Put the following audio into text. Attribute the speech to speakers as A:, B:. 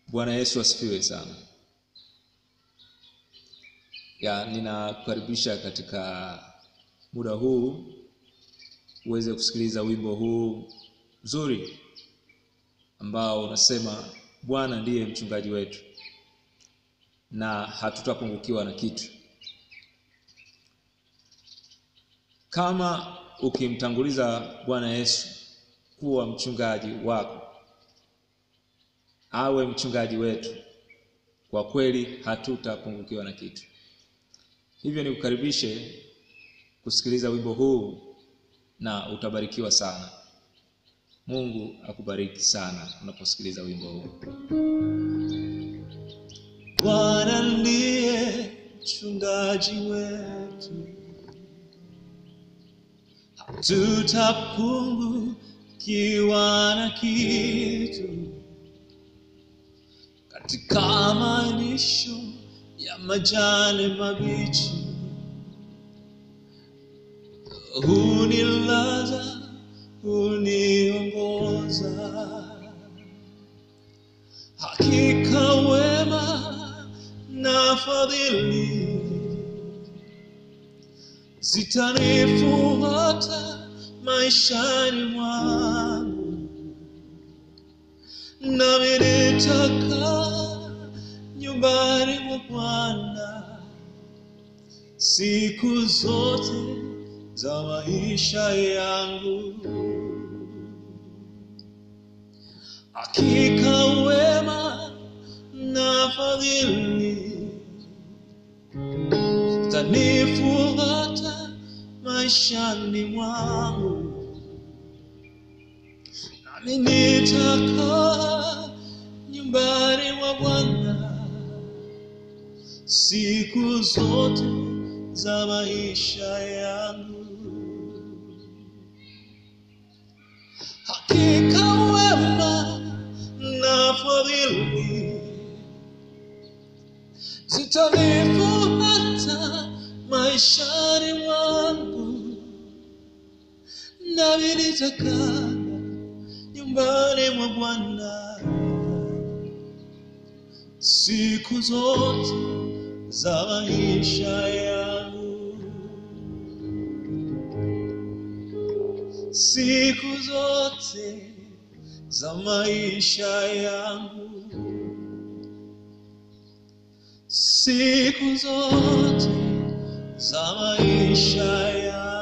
A: Bwana Yesu asifiwe sana. Ya, ninakukaribisha katika muda huu uweze kusikiliza wimbo huu mzuri ambao unasema Bwana ndiye mchungaji wetu na hatutapungukiwa na kitu. Kama ukimtanguliza Bwana Yesu kuwa mchungaji wako, awe mchungaji wetu, kwa kweli hatutapungukiwa na kitu. Hivyo nikukaribishe kusikiliza wimbo huu na utabarikiwa sana. Mungu akubariki sana unaposikiliza wimbo huu.
B: Bwana ndiye mchungaji wetu, hatutapungukiwa na kitu. Katika malisho ya majani mabichi, hunilaza, huniongoza hakika wema na fadhili zitanifuata maishani mwangu, nami nitakaa nyumbani mwa Bwana siku zote za maisha yangu. Hakika wema na fadhili zitanifuata maishani mwangu, nami nitakaa nyumbani mwa Bwana siku zote za maisha yangu. Hakika wema na fadhili zitanifuata maishani mwangu, nami nitakaa nyumbani mwa Bwana siku zote za maisha yangu. siku zote za maisha yangu, siku zote za maisha yangu.